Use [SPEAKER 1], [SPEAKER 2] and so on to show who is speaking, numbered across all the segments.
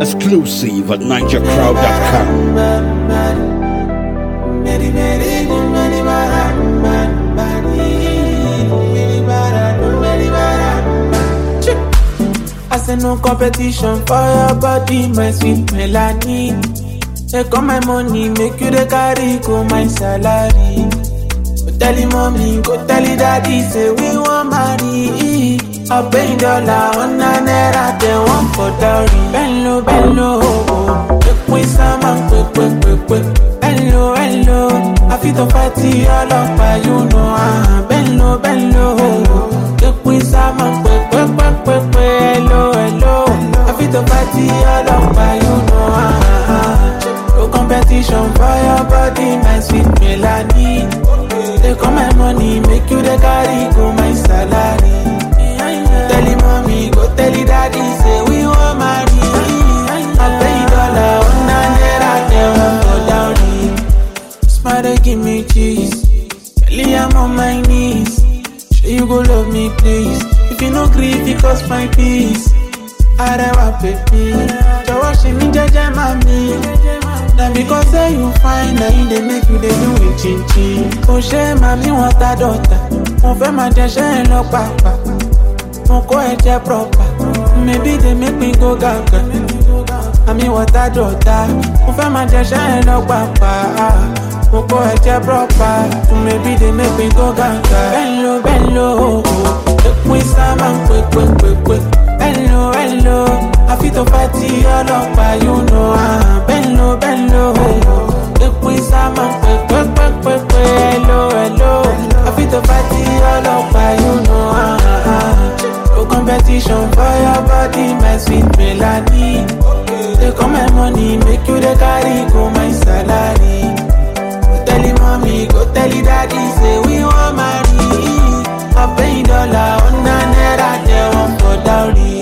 [SPEAKER 1] Exclusive at NigerCrowd.com.
[SPEAKER 2] I say no competition for your body, my sweet Melanie. Take all my money, make you the carry, go my salary. Go tell him mommy, go tell him daddy, say we want marry. I pay dollar on a naira, they want for dowry. Bello, bello, oh, quick with some quick, quick, quick, quick. Hello, hello, I feel the party all over, you know, ah. Bello, bello, oh, quick with some quick, quick, quick, quick, quick. Hello, hello, I feel the party all over, you know, ah. No competition for your body, my sweet Melanie. Take all my money, make you the carry, go my salary. Tell him mommy, go tell him daddy, say we want marry. I pay dollar, one naira, they want for dowry. Smile, give me cheese. Kelly, I'm on my knees. Sure you go love me, please. If you no grieve, it cost my peace. Arewa baby, jọ̀wọ́ ṣe mí jẹ́jẹ́ mami. Na because say you fine, na you dey make you dey do it chinchin. Kò ṣe màmí wọn ta dọ̀tà, mo fẹ́ máa jẹṣẹ́ ẹ lọ pàpà. Mo kọ́ ẹ jẹ́ proper, maybe dey make me go gàgà. Àmì wọn ta dọ̀tà, mo fẹ́ máa jẹṣẹ́ ẹ lọ pàpà. Mo kọ́ ẹ jẹ́ proper, maybe dey make me go gàgà. Bẹ́ẹ̀ni bẹ́ẹ̀ni èpin sábà ń pè pè pè pè. Hello, hello, I feel the party all over, you know, ah. Bello, bello, èpin sábà ń pè pè pè pè pè. Hello, hello, I feel the party all over, you know, ah. No competition for your body, my sweet Melanie. Take all my money, make you the carry, go my salary. Go tell him mommy, go tell him daddy, say we want marry. I pay dollar on a naira, they want for dowry.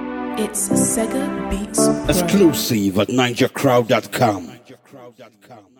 [SPEAKER 3] It's Sega Beats Pro.
[SPEAKER 1] Exclusive at NigerCrowd.com.